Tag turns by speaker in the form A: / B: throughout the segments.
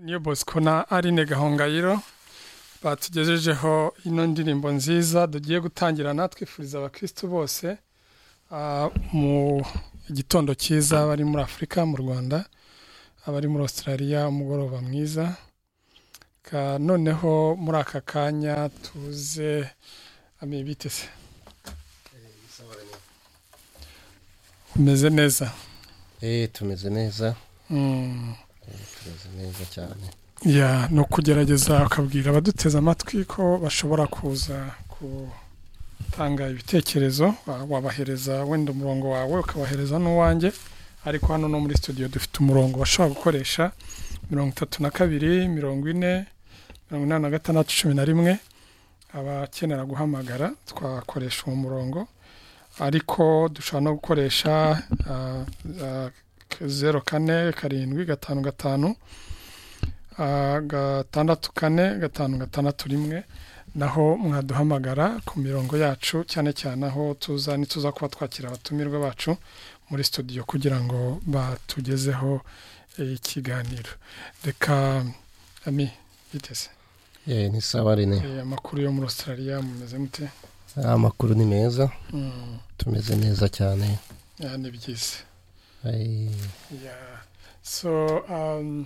A: niyo bosco na arine gahongayiro batugejejeho ino ndirimbo nziza tugiye gutangirana twifuriza abakirisitu bose mu gitondo cyiza abari muri afurika mu rwanda abari muri australia umugoroba mwiza noneho muri aka kanya tuze amibitse umeze neza
B: eee tumeze neza tumeze neza cyane
A: ni ukugerageza ukabwira abaduteze amatwi ko bashobora kuza gutanga ibitekerezo wabahereza wenda umurongo wawe ukabahereza n'uwanjye ariko hano no muri studio dufite umurongo bashobora gukoresha mirongo itatu na kabiri mirongo ine mirongo inani na gatandatu cumi na rimwe abakenera guhamagara twakoresha uwo murongo ariko dushobora no gukoresha zeru kane karindwi gatanu gatanu gatandatu kane gatanu gatandatu rimwe naho mwaduhamagara ku mirongo yacu cyane cyane aho tuza ntituza kuba twakira abatumirwa bacu muri studio kugira ngo batugezeho ikiganiro reka ami biteze
B: ni sawa rene
A: amakuru yo muri australia mumeze mute
B: amakuru ni meza tumeze neza cyane
A: ni byiza yeah so um,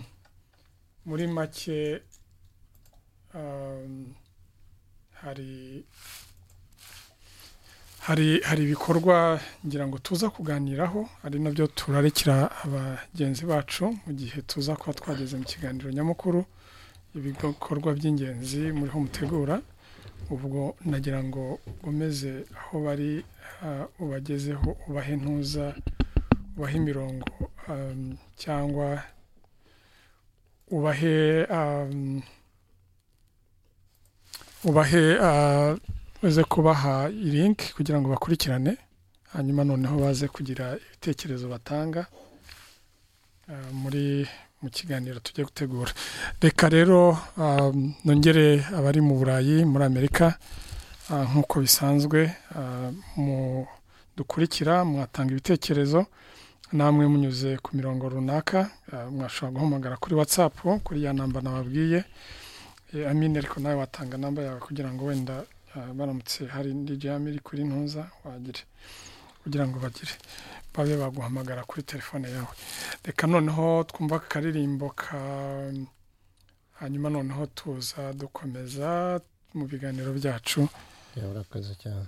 A: muri make um, hari hari hari ibikorwa ngira ngo tuza kuganiraho ari nabyo turarikira abagenzi bacu mu gihe tuza kuba twageze mu kiganiro nyamukuru ibikorwa by'ingenzi muriho mutegura ubwo nagira ngo umeze aho bari ubagezeho ubahe ntuza ubahe imirongo cyangwa ubahe ubahe uze kubaha irinki kugira ngo bakurikirane hanyuma noneho baze kugira ibitekerezo batanga muri mu kiganiro tujye gutegura reka rero nongere abari mu burayi muri amerika nk'uko bisanzwe dukurikira mwatanga ibitekerezo namwe munyuze ku mirongo runaka mwashobora guhamagara kuri watsapu kuri ya namba nababwiye amine ariko nawe watanga namba yawe kugira ngo wenda baramutse hari indi jam iri kuri ntuza wagire kugira ngo bagire babe baguhamagara kuri telefone yawe reka noneho twumva akaririmbo ka hanyuma noneho tuza dukomeza mu biganiro byacu
B: urakoze cyane